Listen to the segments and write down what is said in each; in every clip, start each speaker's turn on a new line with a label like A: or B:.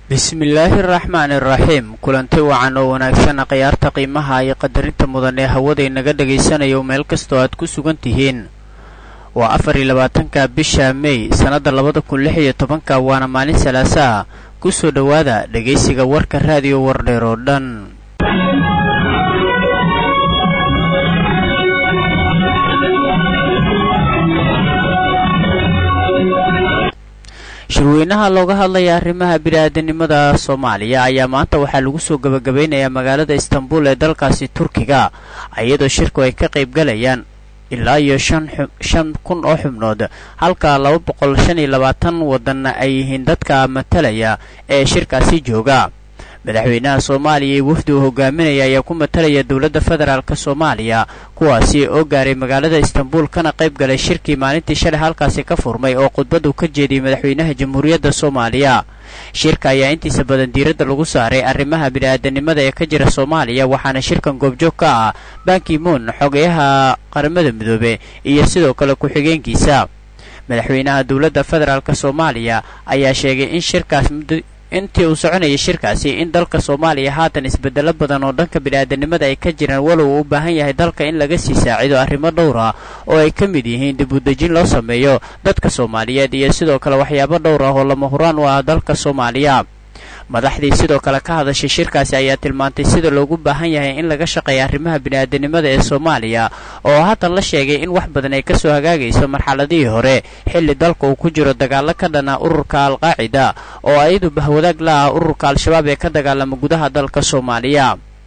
A: bismillaahi araxmaani iraxiim kulanti wacan oo wanaagsan khiyaarta qiimaha iyo qadarinta mudan ee hawada inaga dhagaysanayo meel kastoo aad ku sugan tihiin waa afar iyo labaatanka bisha mey sannadda labada kun lix iyo tobanka waana maalin salaasa ah ku soo dhowaada dhegaysiga warka raadiyo wardheer oo dhan shirweynaha looga hadlaya arrimaha bini-aadanimada soomaaliya ayaa maanta waxaa lagu soo gebagabeynayaa magaalada istanbul ee dalkaasi turkiga iyadoo shirku ay ka qayb galayaan ilaa iyo shan kun oo xubnood halka laba boqol shan iyo labaatan wadanna ay yihiin dadka matalaya ee shirkaasi jooga madaxweynaha soomaaliya iyo wafdi uu hogaaminaya ayaa ku matalaya dowladda federaalk soomaaliya kuwaasi oo gaaray magaalada istanbul kana qayb galay shirkii maalintii shalay halkaasi ka furmay oo khudbad uu ka jeediyey madaxweynaha jamhuuriyadda soomaaliya shirka ayaa intiisa badan diiradda lagu saaray arrimaha bini-aadanimada ee ka jira soomaaliya waxaana shirkan goobjoog ka ah bankimuun xogeyaha qaramada midoobe iyo sidoo kale ku-xigeenkiisa madaxweynaha dowladda federaalk soomaaliya ayaa sheegay in shirkaas intii uu soconayay shirkaasi in dalka soomaaliya haatan isbedelo badan oo dhanka bini-aadanimada ay ka jiraan walow uu u baahan yahay dalka in laga sii saacido arrimo dhowr ah oo ay ka mid yihiin dib u dejin loo sameeyo dadka soomaaliyeed iyo sidoo kale waxyaabo dhowr ah oo lama huraan u ah dalka soomaaliya madaxdii sidoo kale ka hadashay shirkaasi ayaa tilmaantay sida loogu baahan yahay in laga shaqeeya arrimaha bini-aadanimada ee soomaaliya oo haatan la sheegay in wax badan ay kasoo hagaagayso marxaladihii hore xilli dalka uu ku jiro dagaalo ka dhana ururka al-qaacida oo ayadu bahwadaag la ah ururka al-shabaab ee ka dagaalama gudaha dalka soomaaliya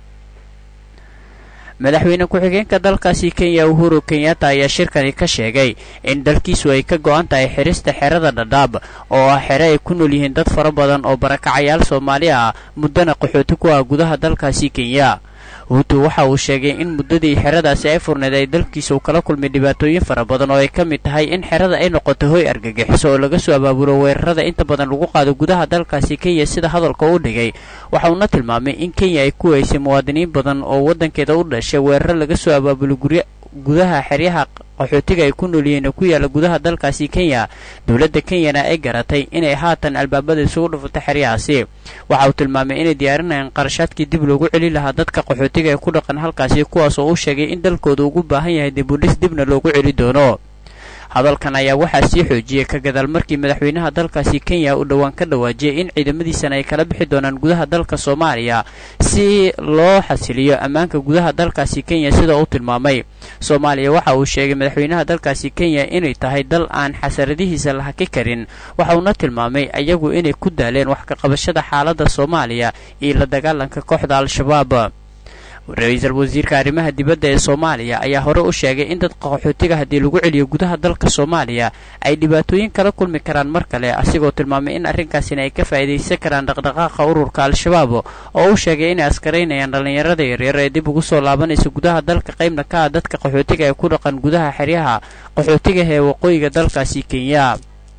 A: madaxweyne ku-xigeenka dalkaasi kenya uhuru kenyatta ayaa shirkani ka sheegay in dalkiisu ay ka go-an tahay xirista xerada dhadhaab oo ah xere ay ku nool yihiin dad fara badan oo barakacayaal soomaali ah muddana qaxooti ku ah gudaha dalkaasi kenya huutu waxa uu sheegay in muddadii xeradaasi ay furneed ay dalkiisa uu kala kulmay dhibaatooyin fara badan oo ay ka mid tahay in xerada ay noqoto hoy argagixiso oo laga soo abaabulo weerarada inta badan lagu qaado gudaha dalkaasi kenya sida hadalka u dhigay waxa uuna tilmaamay in kenya ay ku weysay muwaadiniin badan oo waddankeeda u dhashay weeraro laga soo abaabulo gurya gudaha xeryaha qaxootiga ay ku nool yihiin oo ku yaalla gudaha dalkaasi kenya dowladda kenyana ay garatay inay haatan albaabada isugu dhufato xeryahaasi waxa uu tilmaamay inay diyaarinayaan qarashaadkii dib loogu celin lahaa dadka qaxootiga ee ku dhaqan halkaasi kuwaas oo uu sheegay in dalkooda ugu baahan yahay dibudhis dibna loogu celi doono hadalkan ayaa waxaa sii xoojiyey ka gadaal markii madaxweynaha dalkaasi kenya uu dhowaan ka dhawaajiyey in ciidamadiisana ay kala bixi doonaan gudaha dalka soomaaliya si loo xasiliyo ammaanka gudaha dalkaasi kenya sida uu tilmaamay soomaaliya waxa uu sheegay madaxweynaha dalkaasi kenya inay tahay dal aan xasaradihiisa la haki karin waxa uuna tilmaamay iyagu inay ku daaleen wax ka qabashada xaaladda soomaaliya iyo la dagaalanka kooxda al-shabaab ra-iisul wasiirka arrimaha dibadda ee soomaaliya ayaa hore u sheegay in dadka qaxootiga haddii lagu celiyo gudaha dalka soomaaliya ay dhibaatooyin kala kulmi karaan mar kale asigoo tilmaamay in arrinkaasina ay ka faa'iidaysan karaan dhaqdhaqaaqa ururka al-shabaab oo uu sheegay inay askaraynayaan dhallinyarada yaryar ee dib ugu soo laabanaysa gudaha dalka qaybna ka ah dadka qaxootiga ee ku dhaqan gudaha xeryaha qaxootiga ee waqooyiga dalkaasi kenya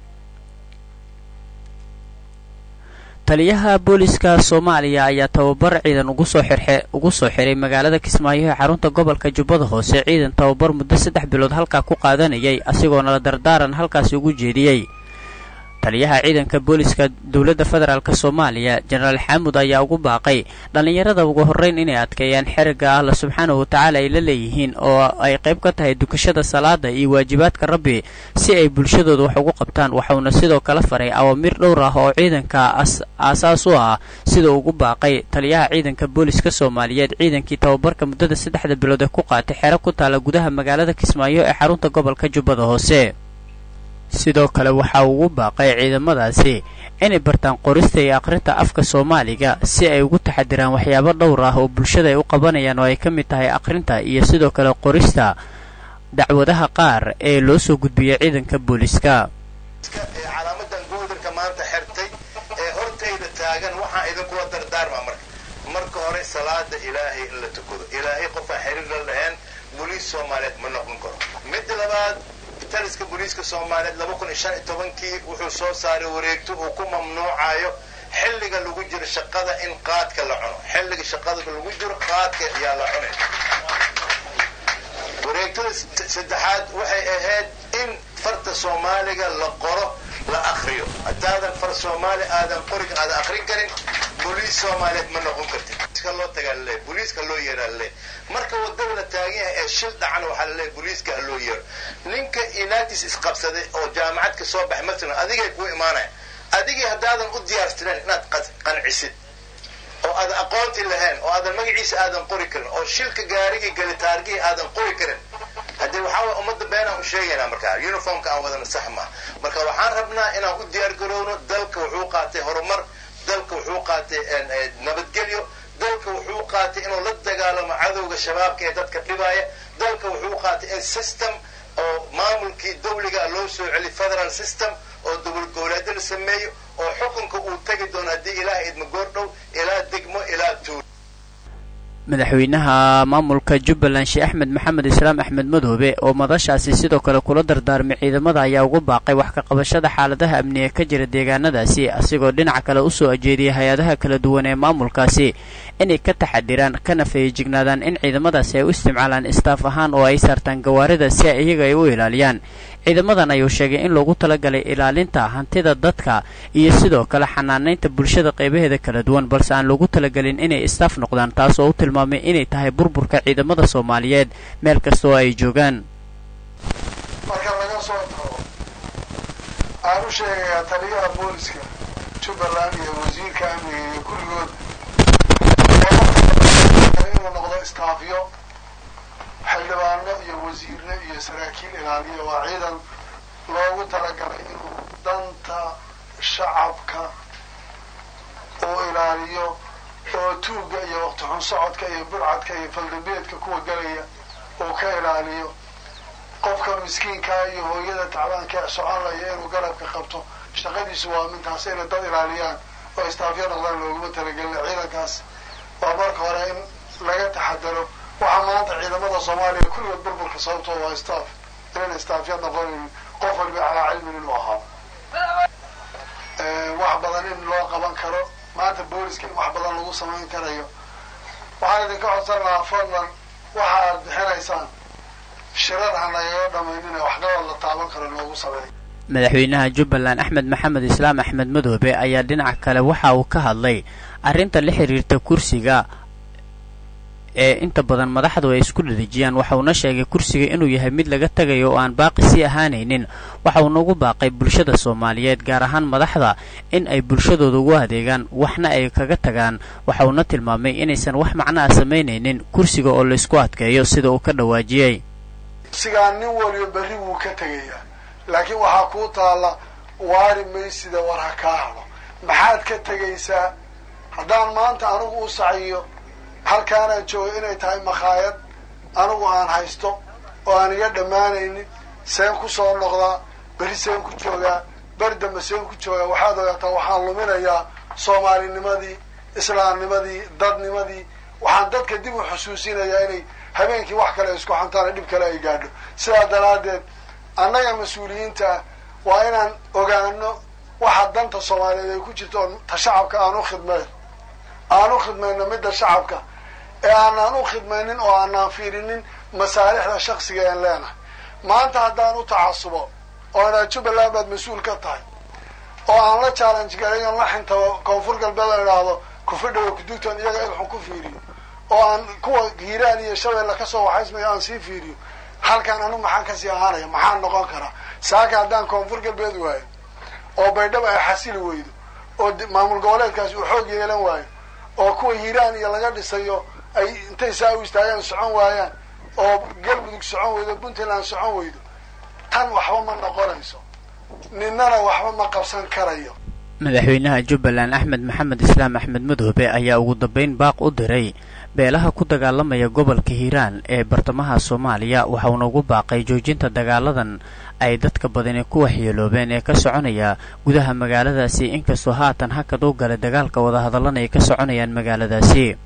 A: taliyaha booliska soomaaliya ayaa tababar ciidan ugu soo xirxe ugu soo xiray magaalada kismaayo ee xarunta gobolka jubbada hoose ciidan tababar muddo saddex bilood halkaa ku qaadanayay asigoona la dardaaran halkaasi ugu jeediyey taliyaha ciidanka booliska dowladda federaalk soomaaliya jenaraal xaamud ayaa ugu baaqay dhallinyarada ugu horreyn inay adkeeyaan xeriga alla subxaanahu watacaala ay la leeyihiin oo ay qayb ka tahay dukashada salaada iyo waajibaadka rabbi si ay bulshadooda wax ugu qabtaan waxauna sidoo kale faray awaamiir dhowr ah oo ciidanka aasaas u ah sida ugu baaqay taliyaha ciidanka booliska soomaaliyeed ciidankii tababarka muddada saddexda bilood ee ku qaatay xero ku taala gudaha magaalada kismaayo ee xarunta gobolka jubbada hoose sidoo kale waxa uu ugu baaqay ciidamadaasi inay bartaan qorista iyo akhrinta afka soomaaliga si ay ugu taxadiraan waxyaabo dhowr ah oo bulshada ay u qabanayaan oo ay ka mid tahay akhrinta iyo sidoo kale qorista dacwadaha qaar ee loo soo gudbiyay ciidanka booliska
B: calaamadan goodarka maanta xertay ee hortayda taagan waxaan idinkula dardaarmaa marka marka hore salaada ilaahay in la tukado ilaahay qofaa xiriir la lahayn boliis soomaaliyeed ma noqon karo midda labaad taliska booliiska soomaaliyeed laba kun iyo shan iyo tobankii wuxuu soo saaray wareegto uu ku mamnuucayo xilliga lagu jiro shaqada in qaadka la cuno xilliga shaqada lagu jiro qaadka yaa la cunay wareegtada saddexaad waxay ahayd in farta soomaaliga la qoro la akriyo haddaadan far soomaali aadan qorin aadan akrin karin booliis soomaaliyeed ma noqon kartid booliiska loo tagaa laleeyahy booliiska loo yeeraa laleeyahy marka wadada la taagan yahay ee shil dhacana waxaa laleeyahy booliiska ha loo yeero ninka unitis isqabsaday oo jaamacad ka soo baxay masalan adigay kuu imaanaya adigii haddaadan u diyaarsanen inaad qancisid oo aadan aqoonti lahayn oo aadan magaciisa aadan qori karin oo shilka gaarigii gali taargihii aadan qori karin haddii waxaa way ummadda beenaan u sheegaynaa markaa uniformka aan wadana sax maa marka waxaan rabnaa inaan u diyaar garowno dalka wuxuu qaatay horumar dalka wuxuu qaatay nabadgelyo dalka wuxuu qaatay inuu la dagaalamo cadowga shabaabka ee dadka dhibaaya dalka wuxuu qaatay in system oo maamulkii dawliga loo soo celi federal system oo dowlad goboleedyo la sameeyo oo xukunka uu tegi doono haddii ilaaha idma goordhow ilaa degmo ilaa tuul
A: madaxweynaha maamulka jubbaland sheekh axmed maxamed islaam axmed madoobe oo madashaasi sidoo kale kula dardaarmay ciidamada ayaa ugu baaqay wax ka qabashada xaaladaha amni ee ka jira deegaanadaasi asigoo dhinaca kale usoo ajeediyay hay-adaha kala duwan ee maamulkaasi inay ka taxadiraan kana feeyijignaadaan in ciidamadaasi ay u isticmaalaan istaaf ahaan oo ay saartaan gawaarida si iyaga ay u ilaaliyaan ciidamadan ayuu sheegay in loogu talagalay ilaalinta hantida dadka iyo sidoo kale xanaanaynta bulshada qaybaheeda kala duwan balse aan loogu talagelin inay istaaf noqdaan taas oo u tilmaamay inay tahay burburka ciidamada soomaaliyeed meel kasta oo ay joogaan
C: marka laga soo tago aan u sheegayaa taliyaha booliska jubbaland iyo wasiirka amniga iyo kulligood inuu noqdo istaafyo xildhibaano iyo wasiirno iyo saraakiil ilaaliya waa ciidan loogu talagalay inuu danta shacabka uu ilaaliyo oo tuugga iyo waqti xun socodka iyo burcadka iyo faldambeedka kuwa galaya uu ka ilaaliyo qofka miskiinkaa iyo hooyada tacbaanka ee soconlaya inuu garabka qabto shaqadiisu waa mintaas inay dad ilaaliyaan oo istaafyo noqdaan looguma talagelina ciidankaas waa marka hore in laga taxadaro waxaa maanta ciidamada soomaaliya kulligood burburka sababtoo waa staff inayna staafya noqonayn qof waliba calaa cilmin inuu ahaa wax badan in loo qaban karo maanta booliska in wax badan lagu samayn karayo waxaan idinka codsan lahaa fadlan waxa aad bixinaysaan shirar ha nagaga dhamaynina waxqabad la taaban karo loogu sameeyo
A: madaxweynaha jubbaland axmed maxamed islaam axmed madoobe ayaa dhinaca kale waxa uu ka hadlay arrinta la xiriirta kursiga ee inta badan madaxdu ay isku dhadejiyaan waxauna sheegay kursiga inuu yahay mid laga tagayo oo aan baaqi sii ahaanaynin waxauna ugu baaqay bulshada soomaaliyeed gaar ahaan madaxda in ay bulshadooda ugu adeegaan waxna ay kaga tagaan waxauna tilmaamay inaysan wax macnaha samaynaynin kursiga oo laysku adkeeyo sida uu ka dhawaajiyey
C: kursigaa nin waliba berri wuu ka tegayaa laakiin waxaa kuu taalla waari maysida war ha kaa hado maxaad ka tegaysaa haddaan maanta anigu u saciyo halkaanaan jooga inay tahay makhaayad anigu aan haysto oo aan iga dhammaanaynin seen ku soo noqdaa beri seen ku joogaa beri dambe seen ku joogaa waxaad ogaataa waxaan luminayaa soomaalinimadii islaamnimadii dadnimadii waxaan dadka dib u xusuusinayaa inay habeenkii wax kale isku xantaana dhib kale ay gaadho sidaa daraaddeed annaga mas-uuliyiinta ah waa inaan ogaano waxa danta soomaaliyeed ay ku jirto oo ta shacabka aan u khidmayn aan u khidmayno midda shacabka ee aanaan u khidmaynin oo aanaan fiirinin masaalixda shaksiga aan leenahay maanta haddaan u tacasubo oo inaa jubbaland baad mas-uul ka tahay oo aan la challenge garayon la xintabo koonfur galbeed aan idhaahdo kufidhawa kudugtan iyaga ilxun ku fiiriyo oo aan kuwa hiiraan iyo shabeelle kasoo waxaysmayo aan sii fiiriyo halkaan anu maxaan kasii ahaanaya maxaan noqon karaa saaka haddaan koonfur galbeed waayo oo baydhaba ay xasili weydo oo maamul goboleedkaasi uu xoog yeelan waayo oo kuwa hiiraan iyo laga dhisayo ay intay saa u istaagaan socon waayaan oo galmudug socon weydo puntland socon weydo tan waxba ma noqonayso ninnana waxba ma qabsan karayo
A: madaxweynaha jubbaland axmed maxamed islaam axmed madoobe ayaa ugu dambeyn baaq u diray beelaha ku dagaalamaya gobolka hiiraan ee bartamaha soomaaliya waxauna ugu baaqay joojinta dagaaladan ay dadka badani ku waxyeeloobeen ee ka soconaya gudaha magaaladaasi inkastoo haatan hakad u galay dagaalka wadahadallana ay ka soconayaan magaaladaasi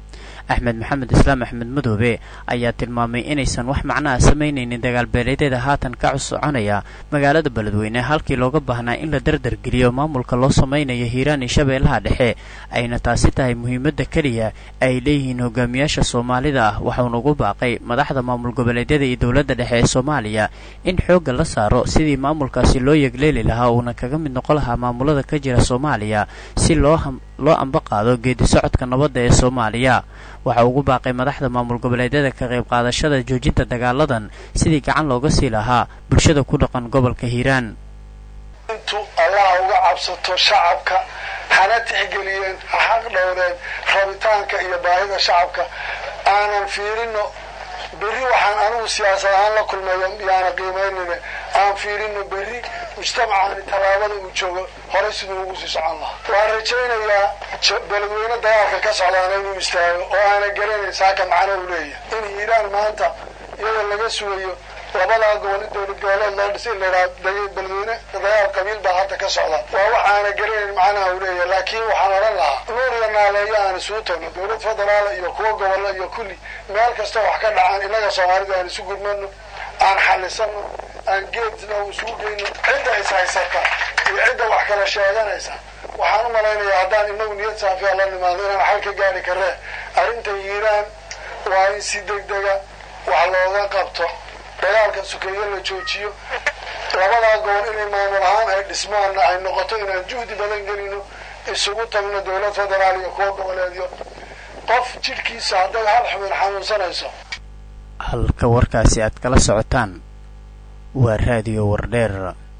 A: axmed maxamed islaam axmed madoobe ayaa tilmaamay inaysan wax macnaha samaynaynin dagaalbeeleedyada haatan ka soconaya magaalada beledweyne halkii looga baahnaa in la dardargeliyo maamulka loo samaynayo hiiraan iyo shabeellaha dhexe ayna taasi tahay muhiimadda keliya ay leeyihiin hogaamiyaasha soomaalida ah waxauna ugu baaqay madaxda maamul goboleedyada iyo dowladda dhexe ee soomaaliya in xoogga la saaro sidii maamulkaasi loo yegleeli lahaa uuna kaga mid noqon lahaa maamulada ka jira soomaaliya si loo loo amba qaado geedi socodka nabadda ee soomaaliya waxa ugu baaqay madaxda maamul goboleedyada ka qayb qaadashada joojinta dagaaladan sidii gacan looga sii lahaa bulshada ku dhaqan gobolka hiiraan
C: intu allah uga cabsato shacabka hana tixgeliyeen ha xaq dhowreen rabitaanka iyo baahida shacabka aanan fiirino berri waxaan anigu siyaasad ahaan la kulmayo yaana qiimaynayne aan fiirino berri mujtamacani tallaabada uu joogo horey siduu ugu sii socon lahaa waan rajaynayaa beledweyne dagaalka ka socdaana inuu istaago oo aana garanayn saaka macno u leeyahay in hiiraan maanta iyadoo laga sugayo labadaa gobol in dowlad goboleed loo dhisay in laydhaha beledweyne dagaal qabiil baa hadda ka socda waa wax aana garanayn macnaha uu leeyahay laakiin waxaan odhan lahaa nuur iyo naaleeyo aan isugu tagno dowlad federaala iyo kuwa gobolla iyo kulli meel kasta wax ka dhacaan innaga soomaalida aan isu gurmano aan xalisano aan geedna isugu geyno cidda is haysata iyo cidda wax kala sheeganaysa waxaan u malaynayaa haddaan inagu niyad saafiya la nimaado inaan xal ka gaari karee arrinta hiiraan waa in si degdega wax looga qabto dagaalka sukeeyo la joojiyo labadaa gobol inay maamul ahaan ay dhismaanna ay noqoto inaan juhdi badan gelino isugu tagno dowlad federaal iyo kuwa goboleedyo qof jidhkiisa hadday hal xubin xanuunsanayso
A: halka warkaasi aad kala socotaan waa raadiyo wardheer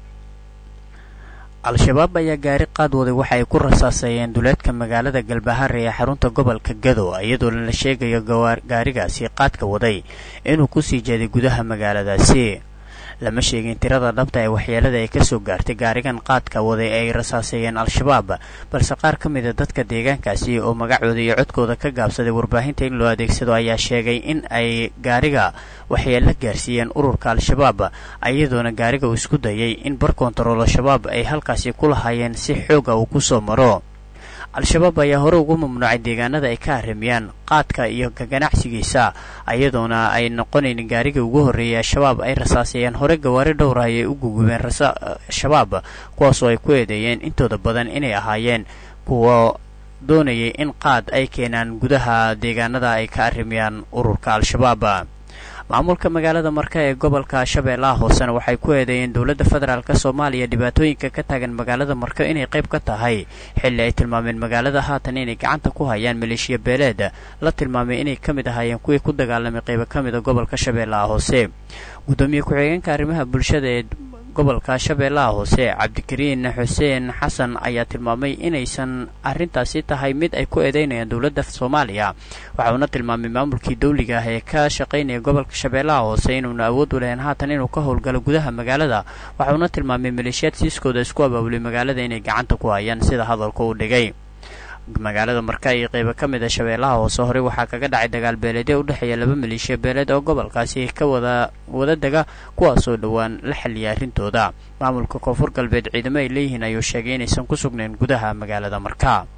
A: al-shabaab ayaa gaari qaad waday waxa ay ku rasaaseeyeen duleedka magaalada galbahaare ee xarunta gobolka gado iyadoo la sheegayo gaarigaasi qaadka waday inuu kusii jeeday gudaha magaaladaasi lama sheegin tirada dhabta ee waxyeelada ay kasoo gaartay gaarigan qaadka waday ay rasaaseeyeen al-shabaab balse qaar ka mida dadka deegaankaasi oo magacooda iyo codkooda ka gaabsaday warbaahinta in loo adeegsado ayaa sheegay in ay gaariga waxyeelo gaarsiiyeen ururka al-shabaab iyadoona gaariga uu isku dayay in bar kontarool al-shabaab ay halkaasi ku lahaayeen si xooga uu kusoo maro al-shabaab ayaa hore ugu mamnuucay deegaanada ay ka arrimiyaan qaadka iyo ka ganacsigiisa iyadoona ay noqonayn gaarigii ugu horreeyay al-shabaab ay rasaaseeyeen hore gawaari dhowra ayay u gugubeen shabaab kuwaasoo ay ku eedeeyeen intooda badan inay ahaayeen kuwa doonayay in qaad ay keenaan gudaha deegaanada ay ka arrimiyaan ururka al-shabaab maamulka magaalada marka ee gobolka shabeellaha hoosena waxay ku eedeeyeen dowladda federaalk soomaaliya dhibaatooyinka ka taagan magaalada marka inay qayb ka tahay xilli ay tilmaameen magaalada haatan inay gacanta ku hayaan maleeshiya beeleed la tilmaamay inay ka mid ahaayeen kuwii ku dagaalamay qaybo ka mida gobolka shabeellaha hoose guddoomiye ku-xigeenka arrimaha bulshada ee gobolka shabeellaha hoose cabdikariin xuseen xasan ayaa tilmaamay inaysan arrintaasi tahay mid ay ku eedeynayaan dowladda soomaaliya waxauna tilmaamay maamulkii dawliga ah ee ka shaqaynaya gobolka shabeellaha hoose inuuna awood u lahayn haatan inuu ka howlgalo gudaha magaalada waxauna tilmaamay maleeshiyaad siiskooda isku abaabulay magaalada inay gacanta ku hayaan sida hadalka uu dhigay magaalada marka iyo qeybo ka mid a shabeellaha hoose horey waxaa kaga dhacay dagaal beeleedyo u dhexeeya laba maleeshiya beeleed oo gobolkaasi ka wada wada dega kuwaasoo dhowaan la xaliyay arrintooda maamulka koonfur galbeed ciidamo ay leeyihiin ayuu sheegay inaysan ku sugnayn gudaha magaalada marka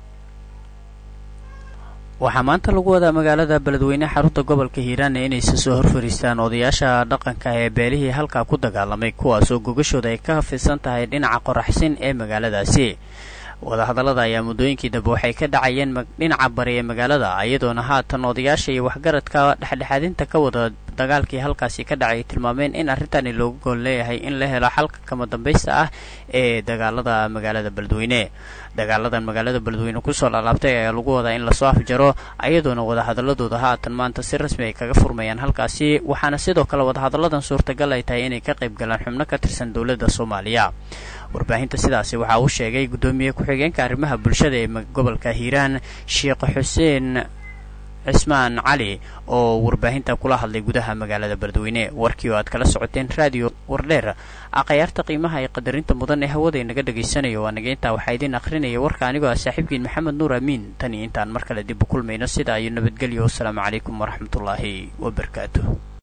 A: waxaa maanta lagu wadaa magaalada beledweyne xarunta gobolka hiiraana inaysa soo horfariistaan odayaasha dhaqanka ee beelihii halkaa ku dagaalamay kuwaasoo gogashooda ay ka hafidsan tahay dhinaca qoraxsin ee magaaladaasi wadahadallada ayaa muddooyinkii dambe waxay ka dhacayeen dhinaca bari ee magaalada iyadoona haatan odayaasha iyo waxgaradka dhexdhexaadinta ka wada dagaalkii halkaasi ka dhacay tilmaameen in arrintani loogu gool leeyahay in la helo xalka kama dambaysta ah ee dagaalada magaalada beledweyne dagaaladan magaalada beledweyne kusoo laalaabtay ayaa lagu wadaa in lasoo afjaro ayadoona wadahadaladooda haatan maanta si rasmi ay kaga furmayaan halkaasi waxaana sidoo kale wadahadalladan suurtagal ay tahay inay ka qayb galaan xubno ka tirsan dowladda soomaaliya warbaahinta sidaasi waxaa uu sheegay guddoomiye ku-xigeenka arrimaha bulshada ee gobolka hiiraan sheekh xuseen cismaan cali oo warbaahinta kula hadlay gudaha magaalada beledweyne warkii oo aad kala socoteen raadiyo wardheer akhyaarta qiimaha ee qadarinta mudan ee hawada inaga dhagaysanayo waa naga intaa waxaa idiin akhrinaya warka anigoo ah saaxiibkiin maxamed nuur amiin tan iyo intaan mar kale dib u kulmayno sidaa iyo nabadgelyo wasalaamu calaykum waraxmatullaahi wabarakaatuh